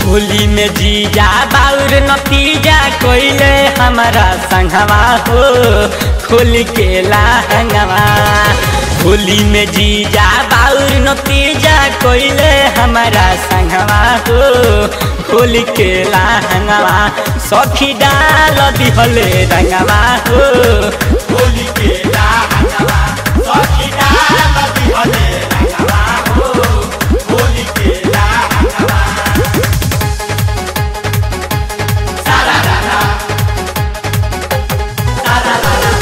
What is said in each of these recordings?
होली में जीजा बाउर नतीजा कोइले हमारा संगवा हो खोल के लहंगवा होली में जीजा बाउर नतीजा कोइले हमारा संगवा हो खोल के लहंगवा सखी डाल दिहले रंगवा हो होली के लहंगवा सखी डाल दिहले रंगवा हो होली के लहंगवा सारा रारा सारा रारा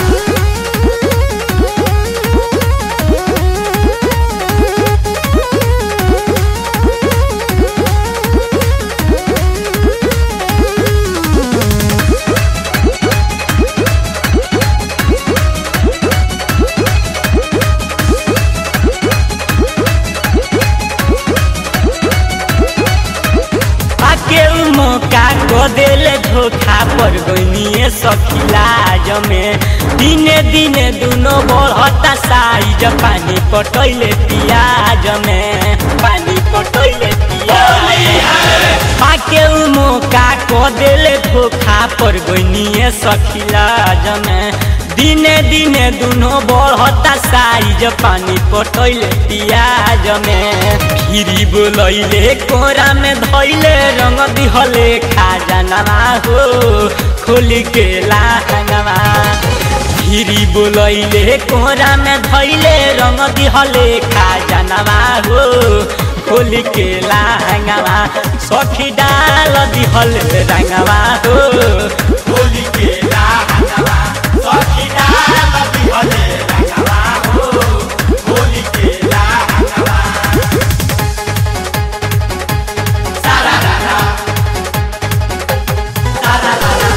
आके उ मौका को देले धोखा पर गइनिए सखिलाज में दिने दिने दुनो बढ़ता साइज पानी पटैले पियाज में पानी पटैले पियाज आके उ मौका को देले धोखा पर गइनिए सखिलाज में दिने दिने दुनो बढ़ता साइज पानी पटैले पियाज में फिरी बोलैले कोरा में धैले रंग दिहले खाजनवा हो खोल के लाहंगवा फिरी बोलैले कोरा में धैले रंग दिहले खाजनवा हो खोल के लाहंगवा सखी डाल दिहले रंगवा हो होली के लहंगवा सखी डाल दिहले रंगवा हो होली के लहंगवा सारा रारा सारा रारा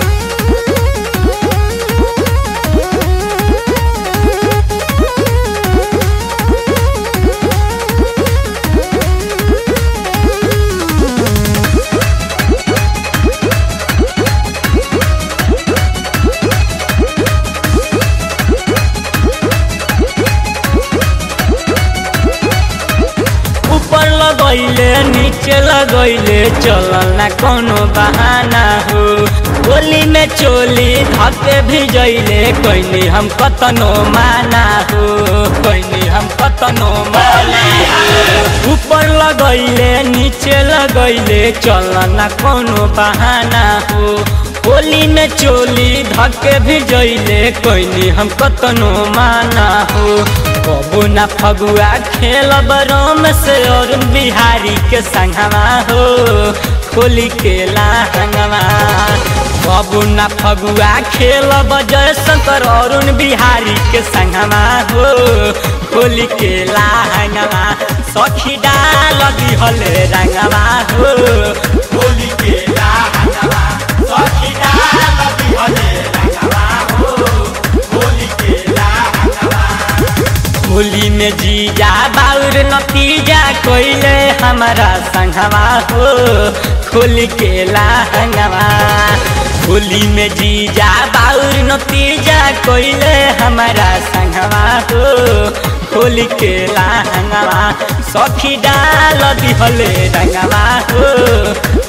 ऊपर लगैले नीचे लगैले चलल ना कोनो बहाना हो होली में चोली धके भिजैले कैनी हम कतनो माना हो कैनी हम कतनो माना हो ऊपर लगैले नीचे लगैले चलल ना कोनो बहाना हो होली में चोली धके भिजैले कैनी हम कतनो माना हो कबू ना फगुआ खेलब रोम से और बिहारी के संगवा हो खोली के लाहंगवा कबू ना फगुआ खेलब जयशंकर अरुण बिहारी के संगवा हो खोली के लाहंगवा सखी डाल दिहले रंगवा हो होली के लहंगवा सखी डाल दिहले रंगवा हो होली के लहंगवा होली में जीजा बाउर नतीजा कोइले हमारा संगवा हो खोल के लाहंगवा होली में जीजा बाउर नतीजा कोइले हमारा संगवा हो खोल के लाहंगवा सखी डाल दिहले रंगवा हो